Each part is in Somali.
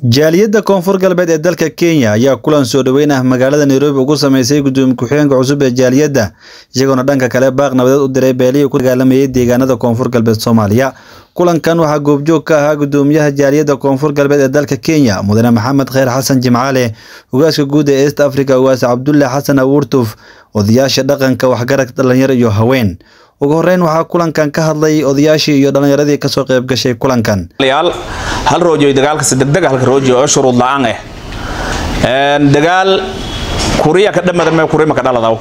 jaaliyadda koonfur galbeed ee dalka kenya ayaa kulan soo dhoweyn ah magaalada nairobi ugu sameysay gudoomiye ku-xigeenka cusub ee jaaliyadda iyagoona dhanka kale baaq nabadeed u diray beelihii ku dagaalamayay deegaanada koonfur galbeed soomaaliya kulankan waxaa goobjoog ka ahaa gudoomiyaha jaaliyadda koonfur galbeed ee dalka kenya mudane maxamed kheyr xasan jimcaale ogaaska guud ee east africa ogaas cabdulle xasan awuurtuf odayaasha dhaqanka waxgarad dhalinyaro iyo haween ugu horeyn waxaa kulankan ka hadlay odayaashii iyo dhallinyaradii kasoo qayb gashay kulankan yaal hal roojo dagaalkasi degdeg halka roojo oo shuruud la-aan ah dagaal kuriya ka dhamada mee kurima ka dhaladaw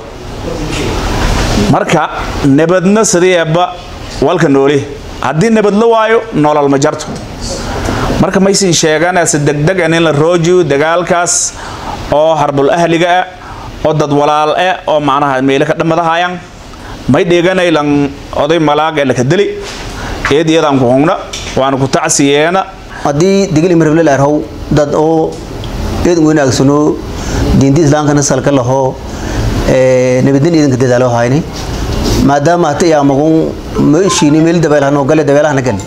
marka nabadna sideeba walka nooli haddii nabad la waayo nolol ma jarto marka maysin sheeganase degdeg in la roojiyo dagaalkaas oo harbul ahliga ah oo dad walaal ah oo macnaha meelo ka dhamadahayaan may dheeganaylan oday malaaga laka deli eed iyadaan ku hungna waana ku tacsiyeena haddii digil imrable arhow dad oo eed wanaagsano diinta islaamkana salka laho nabadin iidanka dadaalo hayni maadaama hata yaamagun meeshiini meel dabeelhano gale dabeelahana gale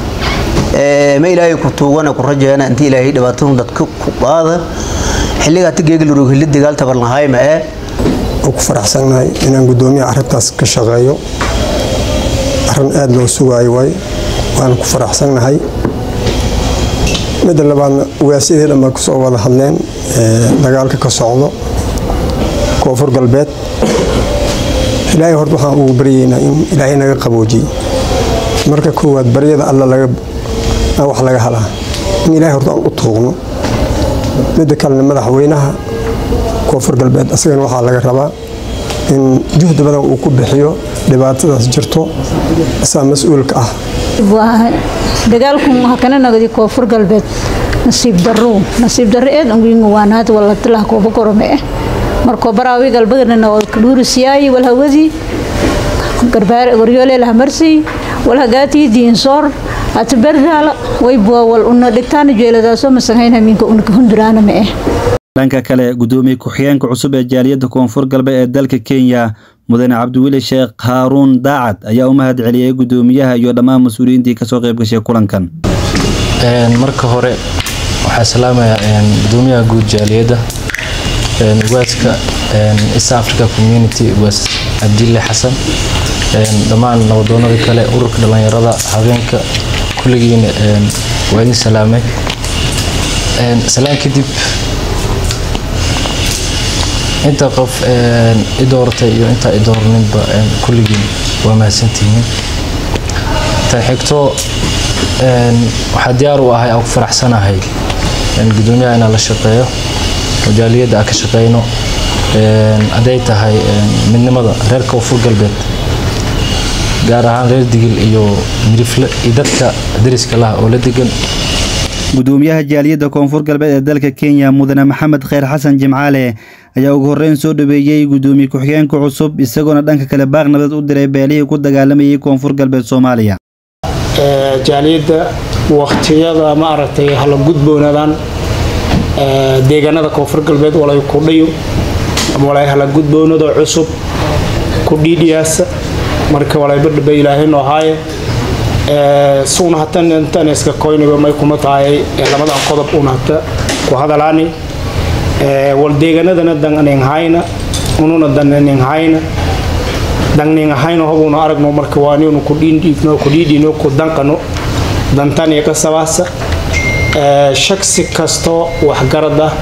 ma ilaahay ku tuugana ku rajeena inta ilaahay dhibaatadu dadka ku qaada xilliga hata geegi lurug hili dagaal tabarnahay ma ee ku faraxsannahay inaan gudoomiyaha arrintaas ka shaqeeyo arrin aada loo sugaayo waay waana ku faraxsannahay midda labaadna ugaasiyadii dhan baa kusoo wada hadleen dagaalka ka socdo koonfur galbeed ilaahay horta waxaan ugu baryaynaa in ilaahay naga qaboojiyey marka koowaad baryada alla wax laga halaa in ilaahay horta aan u tuugno midda kalena madaxweynaha koonfur galbeed asagana waxaa laga rabaa in juhdi badan uu ku bixiyo dhibaatadaas jirto asaa mas-uulka ah dagaalku hakana nagadi koonfur galbeed nasiib daro nasiib daro eed angiinga waanaad walatilah kooba korome eh markoo baraawi galbadana dhuurisiyaayi walhawadii garbaar goryoole lahamarsi walhagaatii diinsoor atabardaala waybuwa wal una dhigtaana jeeladaasoo masanhayn hamiinka unaka hunduraana ma eh dhanka kale gudoomiye ku-xigeenka cusub ee jaaliyadda koonfur galbeed ee dalka kenya mudane cabdiweli sheekh haaruun daacad ayaa u mahad celiyey gudoomiyaha iyo dhammaan mas-uuliyiintii kasoo qayb gashay kulankan marka hore waxaa salaamayaa gudoomiyaha guud jaaliyadda ugaaska east africa community ugaas cabdille xasan dhammaan nabadoonada kale ururka dhallinyarada habeenka kulligiina waa idin salaamay salaan kadib inta qof i dooratay iyo intaa i doorninba kulligiin waa mahadsantihiin tan xigto waxaa diyaar u ahay aan ku faraxsanahay gudoomiyaha inaan la shaqeeyo jaaliyadda aan ka shaqeyno hadday tahay midnimada reer koonfur galbeed gaar ahaan reer digil iyo mirifle iyo dadka dariska laha oo la degan gudoomiyaha jaaliyadda koonfur galbeed ee dalka kenya mudane maxamed kheyr xasan jimcaale ayaa ugu horeyn soo dhaweeyey gudoomiye ku-xigeenka cusub isagoona dhanka kale baaq nabadeed u diray beelihii ku dagaalamayay koonfur galbeed soomaaliya jaaliyadda waktiyada ma aragtay hala gudboonaadaan deegaanada koonfur galbeed walay kudhayo ama walay hala gudboonado cusub ku dhiidhiyaasa marka walay badhaba ilaahay noo haaye sugna hatan intan iska koyniba may kuma tahay labadan qodob una hata ku hadalaani wal deegaanadana danninghayna ununa danninghayna danninghayna hobuna aragno marka waaniunu ku dhiidhiigno ku dhiidhiino ku danqano dantaniya ka sabaasa shaksi kastoo waxgarad ah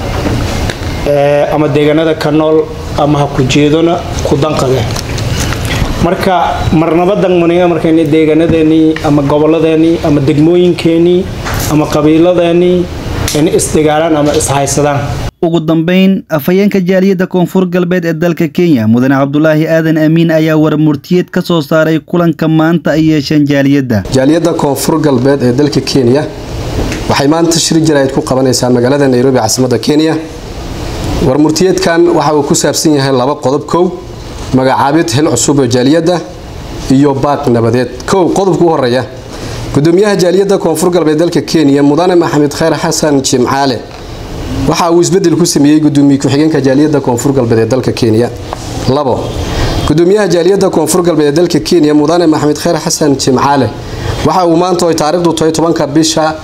ama deegaanada ka nool ama ha ku jeedona ku danqade marka marnaba dangmaniga markayna deegaanadeenii ama goboladeenii ama degmooyinkeenii ama qabiiladeenii in isdagaalaan ama ishaysadaan ugu dambeyn afhayeenka jaaliyadda koonfur galbeed ee dalka kenya mudane cabdulaahi aadan amiin ayaa warmurtiyeed ka soo saaray kulanka maanta ay yeesheen jaaliyadda jaaliyadda koonfur galbeed ee dalka kenya waxay maanta shiri jaraa'id ku qabanaysaa magaalada nairobi caasimadda kenya warmurtiyeedkan waxa uu ku saabsan yahay laba qodob kow magacaabid xil cusub oo jaaliyadda iyo baaq nabadeed kow qodobka u horeeya gudoomiyaha jaaliyadda koonfur galbeed dalka kenya mudane maxamed kheyr xasan jimcaale waxa uu isbedel ku sameeyey gudoomiye ku-xigeenka jaaliyadda koonfur galbeed ee dalka kenya labo gudoomiyaha jaaliyadda koonfur galbeed ee dalka kenya mudane maxamed kheyr xasan jimcaale waxa uu maanta ay taariikhdu tahay tobanka bisha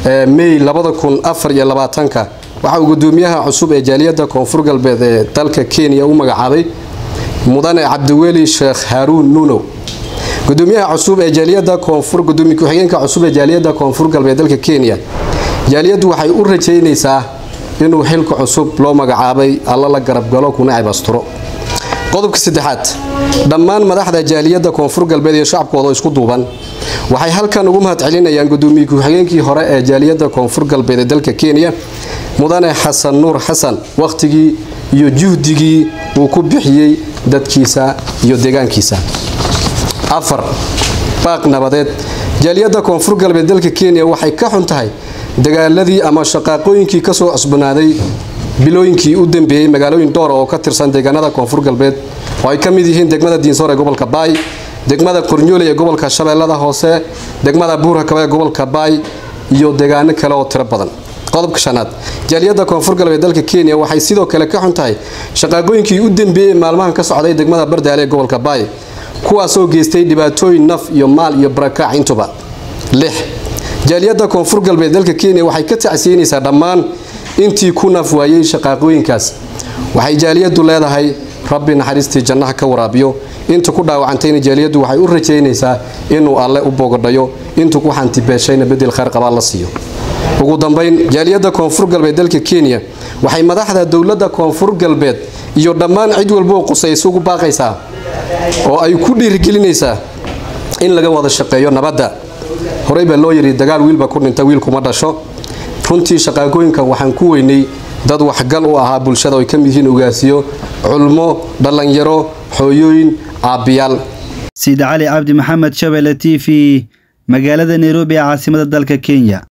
may waxa uu gudoomiyaha cusub ee jaaliyadda koonfur galbeed ee dalka kenya u magacaabay mudane cabdiweli sheekh haaruun nuunow gudoomiyaha cusub ee jaaliyadda koonfur gudoomiye ku-xigeenka cusub ee jaaliyadda koonfur galbeed dalka kenya jaaliyaddu waxay u rajaynaysaa inuu xilka cusub loo magacaabay alla la garabgalo kuna cibasturo qodobka saddexaad dhammaan madaxda jaaliyadda koonfur galbeed iyo shacabkooda oo isku duuban waxay halkan ugu mahad celinayaan gudoomiye ku-xigeenkii hore ee jaaliyadda koonfur galbeed ee dalka kenya mudane xasan nuur xasan wakhtigii iyo juhdigii uu ku bixiyey dadkiisa iyo deegaankiisa afar baaq nabadeed jaaliyadda koonfur galbeed dalka kenya waxay ka xun tahay dagaaladii ama shaqaaqooyinkii kasoo cusbanaaday bilooyinkii u dambeeyey magaalooyin dhowra oo ka tirsan deegaanada koonfur galbeed oo ay ka mid yihiin degmada diinsoor ee gobolka baay degmada qornyoole ee gobolka shabeellada hoose degmada buurhakaba ee gobolka baay iyo deegaano kale oo tiro badan qodobka shanaad jaaliyadda koonfur galbeed dalka kenya waxay sidoo kale ka xun tahay shaqaaqooyinkii u dambeeyey maalmahan ka socday degmada bardaale ee gobolka baay kuwaasoo geystay dhibaatooyin naf iyo maal iyo barakaac intuba lix jaaliyadda koonfur galbeed dalka kenya waxay ka tacsiinaysaa dhammaan intii ku naf waayey shaqaaqooyinkaas waxay jaaliyaddu leedahay rabbi naxariistii jannaha ka waraabiyo inta ku dhaawacantayna jaaliyaddu waxay u rajaynaysaa inuu alle u bogodhayo intu ku xantibeeshayna bedel khayr qabaa la siiyo ugu dambayn jaaliyadda koonfur galbeed dalka kenya waxay madaxda dowladda koonfur galbeed iyo dhammaan cid walboo qusaysa ugu baaqaysaa oo ay ku dhiirigelinaysaa in laga wada shaqeeyo nabadda horey baa loo yidhi dagaal wiilba ku dhinta wiilkuma dhasho runtii shaqaaqooyinkan waxaan ku weynay dad waxgal u ahaa bulshada oo ay ka mid yihiin ugaasiyo culmo dhallinyaro xooyooyin aabbiyaal siid cali cabdi maxamed shabele t v magaalada nairobi ee caasimada dalka kenya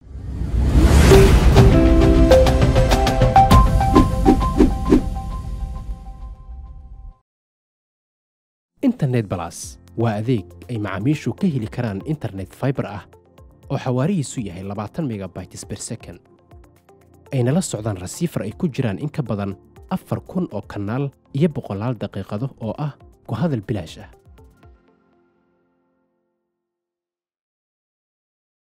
internet balas waa adeeg ay macaamiishu ka heli karaan internet faibar ah oo xawaarihiisu yahay labaatan megabytes ber second ayna la socdaan rasiifar ay ku jiraan in ka badan afar kun oo kanaal iyo boqolaal daqiiqado oo ah ku hadal bilaash ah